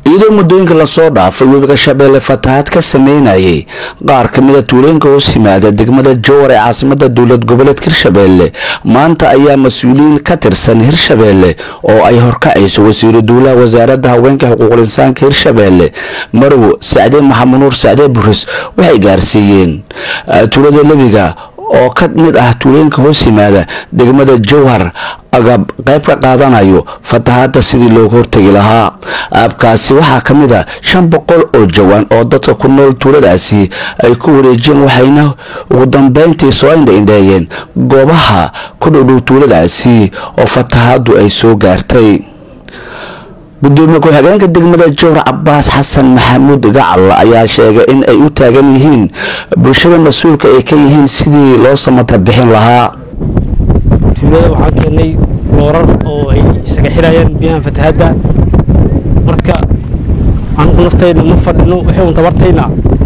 iyadoo muddooyinka lasoo dhaafay webiga shabeelle fatahaad ka sameynayay qaar ka mid a tuulooyinka hoos yimaada degmada jowar ee caasimada dowlad goboleedka hirshabeelle maanta ayaa mas-uuliyiin ka tirsan hirshabeelle oo ay horkacayso wasiiru duulaha wasaaradda haweenka xuquuqul insaanka hirshabeelle marwo sacde maxamed nuur sacde buris waxay gaarsiiyeen tuulada lebiga oo ka mid ah tuulooyinka hoos yimaada degmada jowhar agab qayb ka qaadanayo fatahaada sidii looga hortegi lahaa aabkaasi waxaa ka mid a shan boqol oo jawaan oo dadka ku nool tuuladaasi ay ku wareejiyeen waxayna ugu dambeyntii soo indhaindheeyeen goobaha ku dhowdhow tuuladaasi oo fatahaadu ay soo gaartay gudoomiye ku-xigeenka degmada jowhar cabaas xasan maxamuud gacal ayaa sheegay in ay u taagan yihiin bulshada mas-uulka ay ka yihiin sidii loo samata bixin lahaa tuulada waxaan keennay loorar oo ay isaga xirayaan biyahan fatahaadda marka anugu naftayna ma fadhino waxay un tabartayna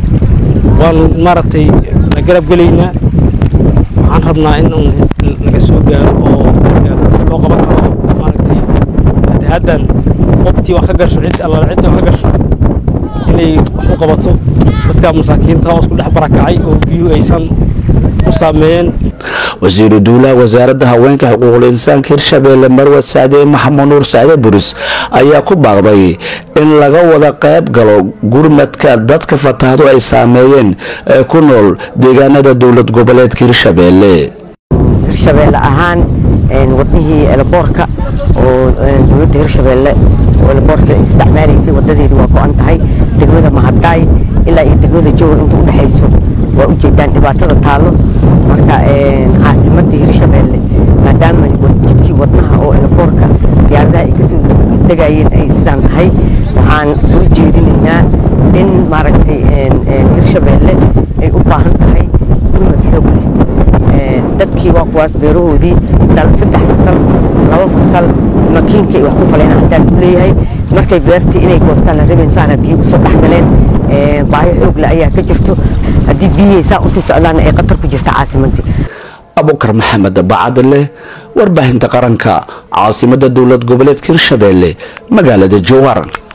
waanu maaragtay la garab gelaynaa waxaan rabnaa in un laga soo gaaro oo loo qaban karo maaragtay fatahaaddan qobtii wax ka gasho cid allaala cidda wax ka gasho inay wax u qabato dadka masaakiinta hoos ku dhex barakacay oo biyuhu aysan u saameeyeen wasiiru duulaha wasaaradda haweenka xuquuqul insaanka hirshabeelle marwad sacde maxamed nuur sacde buris ayaa ku baaqday in laga wada qayb galo gurmadka dadka fatahadu ay saameeyeen ee ku nool deegaanada dowlad goboleedka hirshabeelle hirshabeelle ahaan wadnihii eleboorka oo dowladda hirshabeelle oo eleboorka isticmaalaysay wadadeedii waa go-an tahay degmada mahadaay ilaa iyo degmada jowhar inta u dhexayso waa u jeedaan dhibaatada taallo marka caasimadii hirshabeelle maadaama jidkii wadnaha oo eleboorka diyaaradaha ay kasoo degayeen ay sidaan tahay waxaan soo jeedinaynaa in maaragtay hirshabeelle ay u baahan tahay gurmad xoog leh dadkii waa kuwaas beerahoodii saddex fasal laba fasal makiinka ay wax ku faleen haddaan ku leeyahay markay beertii inay goostaan la rabeen saana biyo usoo dhexgaleen baahi xoogle ayaa ka jirto haddii biyihii saa usii socdaana ay qatar ku jirta caasimadii abukar maxamed bacadle warbaahinta qaranka caasimada dowlad goboleedka hirshabeelle magaalada jowhar